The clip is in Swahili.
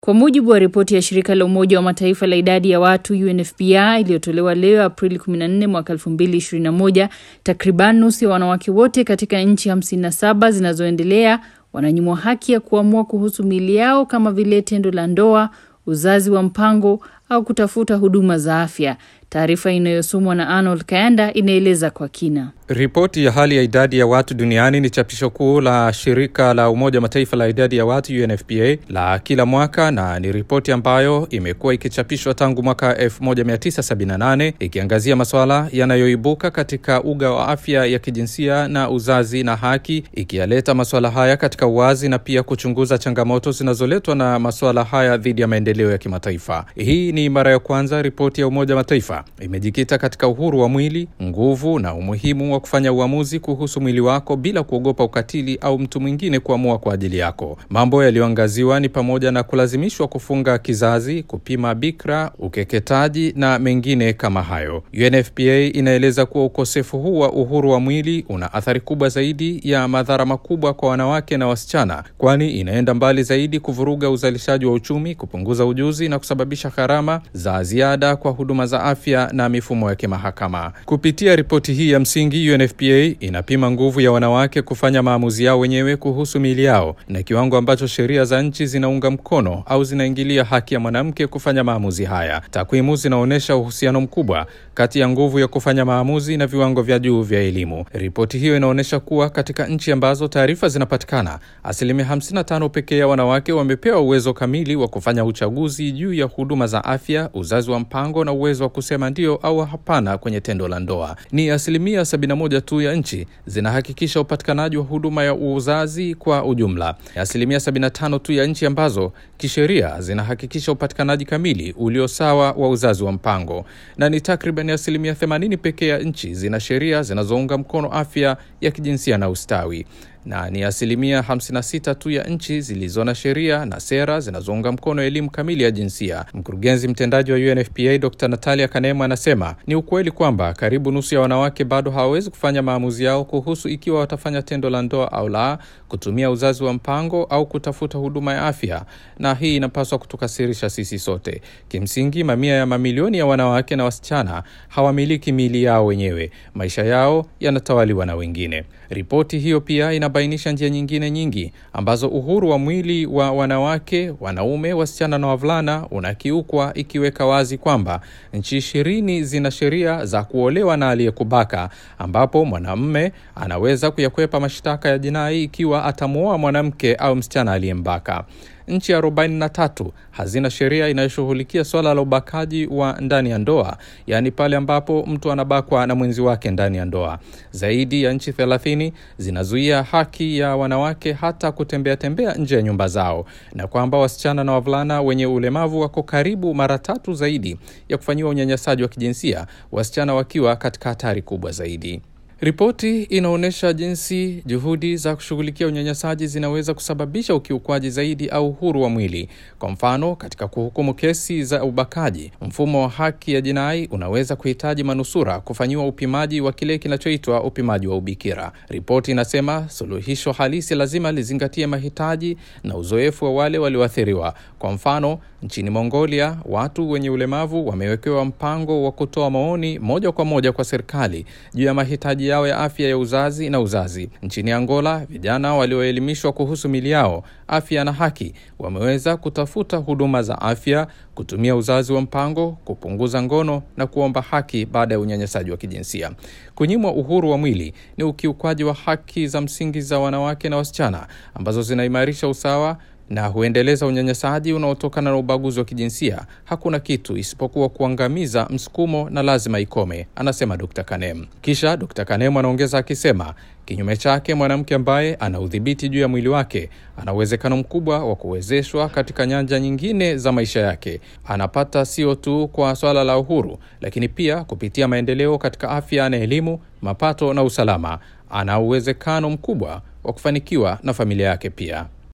Kwa mujibu wa ripoti ya shirika la Umoja wa Mataifa la idadi ya watu UNFPA iliyotolewa leo Aprili 14 mwaka 2021, takriban nusu ya wanawake wote katika nchi 57 zinazoendelea wananyimwa haki ya kuamua kuhusu miili yao kama vile tendo la ndoa, uzazi wa mpango au kutafuta huduma za afya. Taarifa inayosomwa na Arnold Kayanda inaeleza kwa kina. Ripoti ya hali ya idadi ya watu duniani ni chapisho kuu la shirika la Umoja wa Mataifa la idadi ya watu UNFPA la kila mwaka, na ni ripoti ambayo imekuwa ikichapishwa tangu mwaka 1978 ikiangazia masuala yanayoibuka katika uga wa afya ya kijinsia na uzazi na haki, ikiyaleta masuala haya katika uwazi na pia kuchunguza changamoto zinazoletwa na masuala haya dhidi ya maendeleo ya kimataifa. Hii ni mara ya kwanza ripoti ya Umoja wa Mataifa imejikita katika uhuru wa mwili, nguvu na umuhimu wa kufanya uamuzi kuhusu mwili wako bila kuogopa ukatili au mtu mwingine kuamua kwa ajili yako. Mambo yaliyoangaziwa ni pamoja na kulazimishwa kufunga kizazi, kupima bikra, ukeketaji na mengine kama hayo. UNFPA inaeleza kuwa ukosefu huu wa uhuru wa mwili una athari kubwa zaidi ya madhara makubwa kwa wanawake na wasichana, kwani inaenda mbali zaidi kuvuruga uzalishaji wa uchumi, kupunguza ujuzi na kusababisha gharama za ziada kwa huduma za afya na mifumo ya kimahakama. Kupitia ripoti hii ya msingi, UNFPA inapima nguvu ya wanawake kufanya maamuzi yao wenyewe kuhusu miili yao na kiwango ambacho sheria za nchi zinaunga mkono au zinaingilia haki ya mwanamke kufanya maamuzi haya. Takwimu zinaonyesha uhusiano mkubwa kati ya nguvu ya kufanya maamuzi na viwango vya juu vya elimu. Ripoti hiyo inaonyesha kuwa katika nchi ambazo taarifa zinapatikana, asilimia 55 pekee ya wanawake wamepewa uwezo kamili wa kufanya uchaguzi juu ya huduma za afya, uzazi wa mpango na uwezo wa kusema ndio au hapana kwenye tendo la ndoa. Ni asilimia 71 tu ya nchi zinahakikisha upatikanaji wa huduma ya uzazi kwa ujumla. Asilimia 75 tu ya nchi ambazo kisheria zinahakikisha upatikanaji kamili ulio sawa wa uzazi wa mpango, na ni takriban asilimia 80 pekee ya nchi zina sheria zinazounga mkono afya ya kijinsia na ustawi na ni asilimia 56 tu ya nchi zilizo na sheria na sera zinazounga mkono elimu kamili ya jinsia. Mkurugenzi mtendaji wa UNFPA Dr. Natalia Kanema anasema ni ukweli kwamba karibu nusu ya wanawake bado hawawezi kufanya maamuzi yao kuhusu ikiwa watafanya tendo la ndoa au la, kutumia uzazi wa mpango au kutafuta huduma ya afya, na hii inapaswa kutukasirisha sisi sote. Kimsingi, mamia ya mamilioni ya wanawake na wasichana hawamiliki miili yao wenyewe, maisha yao yanatawaliwa na wengine. Ripoti hiyo pia inabainisha njia nyingine nyingi ambazo uhuru wa mwili wa wanawake, wanaume, wasichana na wavulana unakiukwa, ikiweka wazi kwamba nchi ishirini zina sheria za kuolewa na aliyekubaka, ambapo mwanamume anaweza kuyakwepa mashtaka ya jinai ikiwa atamwoa mwanamke au msichana aliyembaka. Nchi 43 hazina sheria inayoshughulikia swala la ubakaji wa ndani ya ndoa, yaani pale ambapo mtu anabakwa na mwenzi wake ndani ya ndoa. Zaidi ya nchi 30 zinazuia haki ya wanawake hata kutembea tembea nje ya nyumba zao, na kwamba wasichana na wavulana wenye ulemavu wako karibu mara tatu zaidi ya kufanyiwa unyanyasaji wa kijinsia, wasichana wakiwa katika hatari kubwa zaidi. Ripoti inaonyesha jinsi juhudi za kushughulikia unyanyasaji zinaweza kusababisha ukiukwaji zaidi au uhuru wa mwili. Kwa mfano, katika kuhukumu kesi za ubakaji, mfumo wa haki ya jinai unaweza kuhitaji manusura kufanyiwa upimaji wa kile kinachoitwa upimaji wa ubikira. Ripoti inasema suluhisho halisi lazima lizingatie mahitaji na uzoefu wa wale walioathiriwa. Kwa mfano, nchini Mongolia, watu wenye ulemavu wamewekewa mpango wa kutoa maoni moja kwa moja kwa serikali juu ya mahitaji yao ya afya ya uzazi na uzazi. Nchini Angola, vijana walioelimishwa kuhusu mili yao, afya na haki wameweza kutafuta huduma za afya, kutumia uzazi wa mpango, kupunguza ngono na kuomba haki baada ya unyanyasaji wa kijinsia. Kunyimwa uhuru wa mwili ni ukiukwaji wa haki za msingi za wanawake na wasichana ambazo zinaimarisha usawa na huendeleza unyanyasaji unaotokana na ubaguzi wa kijinsia. Hakuna kitu isipokuwa kuangamiza msukumo na lazima ikome, anasema Dr. Kanem. Kisha Dr. Kanem anaongeza akisema, kinyume chake, mwanamke ambaye ana udhibiti juu ya mwili wake ana uwezekano mkubwa wa kuwezeshwa katika nyanja nyingine za maisha yake. Anapata sio tu kwa swala la uhuru, lakini pia kupitia maendeleo katika afya na elimu, mapato na usalama. Ana uwezekano mkubwa wa kufanikiwa na familia yake pia.